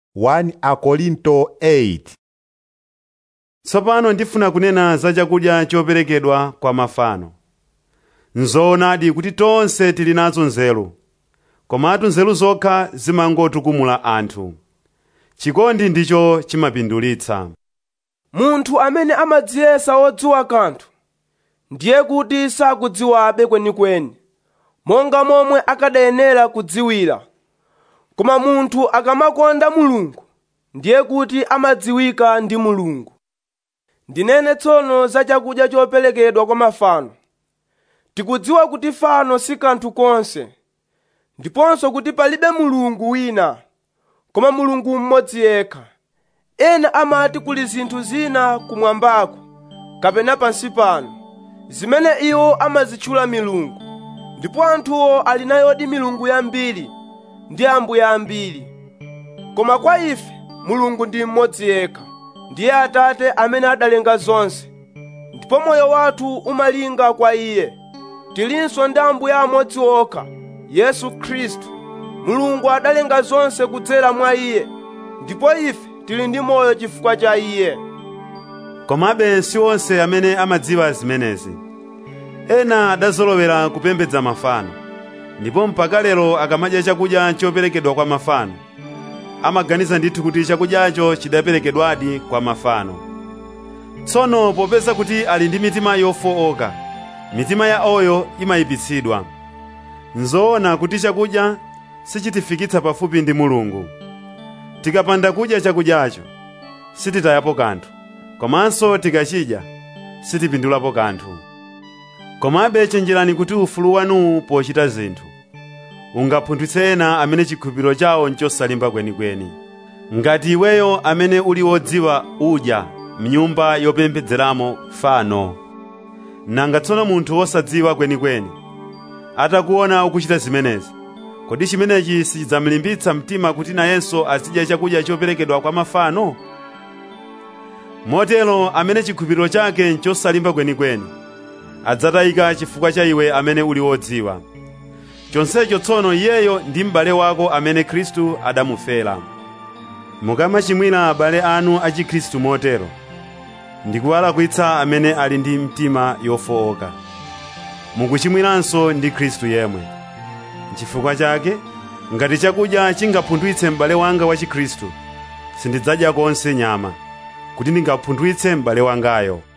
1 Akorinto 8 tsopano ndifuna kunena za chakudya choperekedwa kwa mafano nzoonadi kuti tonse tili nazo nzeru komatu nzeru zokha zimangotukumula anthu chikondi ndicho chimapindulitsa munthu amene amadziyesa wodziwa kanthu ndiye kuti sakudziwabe kwenikweni monga momwe akadayenera kudziwira koma munthu akamakonda mulungu ndiye kuti amadziwika ndi mulungu ndinene tsono za chakudya choperekedwa kwa mafano tikudziwa kuti fano si kanthu konse ndiponso kuti palibe mulungu wina koma mulungu mmodzi yekha ena amati kuli zinthu zina kumwambako kapena pansi pano zimene iwo amazitchula milungu ndipo anthuwo ali nayodi milungu yambiri ndi ambuye ambiri koma kwa ife mulungu ndi mmodzi yekha ndiye atate amene adalenga zonse ndipo moyo wathu umalinga kwa iye tilinso ndi ambuye amodzi okha yesu khristu mulungu adalenga zonse kudzera mwa iye ndipo ife tili ndi moyo chifukwa cha iye komabe si onse amene amadziwa zimenezi ena adazolowera kupembedza mafano ndipo mpaka lero akamadya chakudya choperekedwa kwa mafano amaganiza ndithu kuti chakudyacho chidaperekedwadi kwa mafano tsono popeza kuti ali ndi mitima yofowoka mitima ya oyo imayipitsidwa nzoona kuti chakudya sichitifikitsa pafupi ndi mulungu tikapanda kudya chakudyacho sititayapo kanthu komanso tikachidya sitipindulapo kanthu komabe chenjerani kuti ufulu wanuwu pochita zinthu ungapunthwitse ena amene chikhulupiriro chawo nchosalimba kwenikweni ngati iweyo amene uli wodziwa udya mnyumba yopembedzeramo fano nanga tsono munthu wosadziwa kwenikweni atakuona ukuchita zimenezi kodi chimenechi sichidzamlimbitsa mtima kuti nayenso azidya chakudya choperekedwa kwa mafano motero amene chikhulupiriro chake nchosalimba kwenikweni adzatayika chifukwa cha iwe amene uli wodziwa chonsecho tsono iyeyo ndi m'bale wako amene khristu adamufera mukamachimwira abale anu a chikhristu motero ndikuwalakwitsa amene ali ndi mtima yofowoka mukuchimwiranso ndi khristu yemwe n'chifukwa chake ngati chakudya chingapunthwitse m'bale wanga wa chikhristu sindidzadya konse nyama kuti ndingapunthwitse m'bale wangayo